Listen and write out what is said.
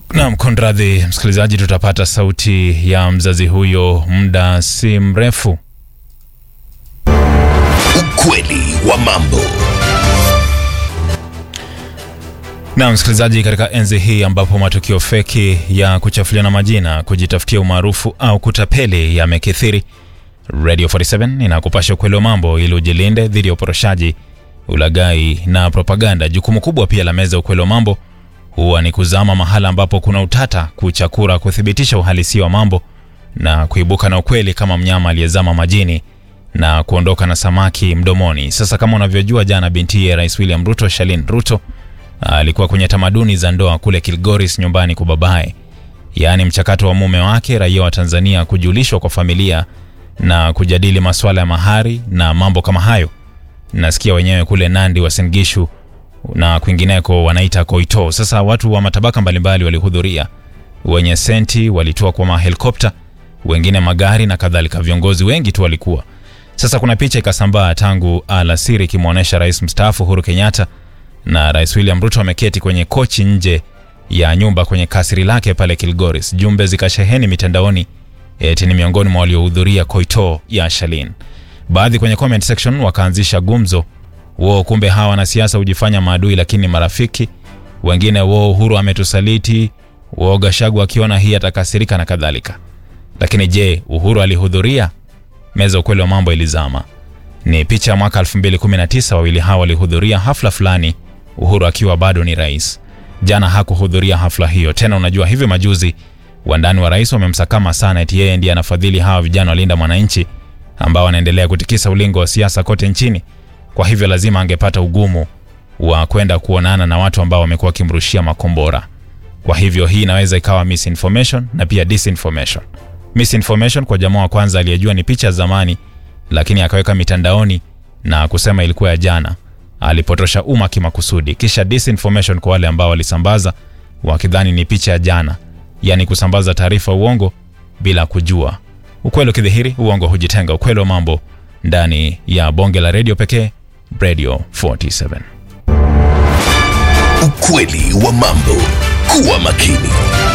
Naam, kunradhi msikilizaji, tutapata sauti ya mzazi huyo muda si mrefu. Ukweli wa mambo. Na msikilizaji, katika enzi hii ambapo matukio feki ya kuchafuliana majina, kujitafutia umaarufu au kutapeli yamekithiri, Radio 47 inakupasha ukweli wa mambo ili ujilinde dhidi ya uporoshaji, ulaghai na propaganda. Jukumu kubwa pia la meza ukweli wa mambo huwa ni kuzama mahala ambapo kuna utata, kuchakura, kuthibitisha uhalisia wa mambo na kuibuka na ukweli kama mnyama aliyezama majini na kuondoka na samaki mdomoni. Sasa kama unavyojua, jana bintiye Rais William Ruto, Shalin Ruto, alikuwa kwenye tamaduni za ndoa kule Kilgoris nyumbani kwa babaye, yaani mchakato wa mume wake raia wa Tanzania kujulishwa kwa familia na kujadili masuala ya mahari na mambo kama hayo. Nasikia wenyewe kule Nandi, Uasin Gishu na kwingineko wanaita koito. Sasa watu wa matabaka mbalimbali walihudhuria, wenye senti walitoa kwa mahelikopta, wengine magari na kadhalika. Viongozi wengi tu walikuwa. Sasa kuna picha ikasambaa tangu alasiri ikimwonyesha rais mstaafu Uhuru Kenyatta na rais William Ruto ameketi kwenye kochi nje ya nyumba kwenye kasri lake pale Kilgoris. Jumbe zikasheheni mitandaoni eti ni miongoni mwa waliohudhuria koito ya Shalin. Baadhi kwenye comment section wakaanzisha gumzo wo, kumbe hawa wanasiasa hujifanya maadui lakini marafiki. Wengine wo, Uhuru ametusaliti, wo Gashagu akiona hii atakasirika na kadhalika. Lakini je, Uhuru alihudhuria? Meza ukweli wa mambo ilizama. Ni picha ya mwaka 2019, wawili hawa walihudhuria hafla fulani, Uhuru akiwa bado ni rais. Jana hakuhudhuria hafla hiyo tena. Unajua, hivi majuzi wandani wa rais wamemsakama sana eti yeye ndiye anafadhili hawa vijana walinda mwananchi ambao wanaendelea kutikisa ulingo wa siasa kote nchini. Kwa hivyo lazima angepata ugumu wa kwenda kuonana na watu ambao wamekuwa wakimrushia makombora. Kwa hivyo hii inaweza ikawa misinformation na pia disinformation. Misinformation kwa jamaa wa kwanza aliyejua ni picha zamani, lakini akaweka mitandaoni na kusema ilikuwa ya jana, alipotosha umma kimakusudi. Kisha disinformation kwa wale ambao walisambaza wakidhani ni picha ya jana, yaani kusambaza taarifa uongo bila kujua. Ukweli ukidhihiri, uongo hujitenga. Ukweli wa mambo ndani ya bonge la redio pekee, Radio 47. Ukweli wa mambo. Kuwa makini.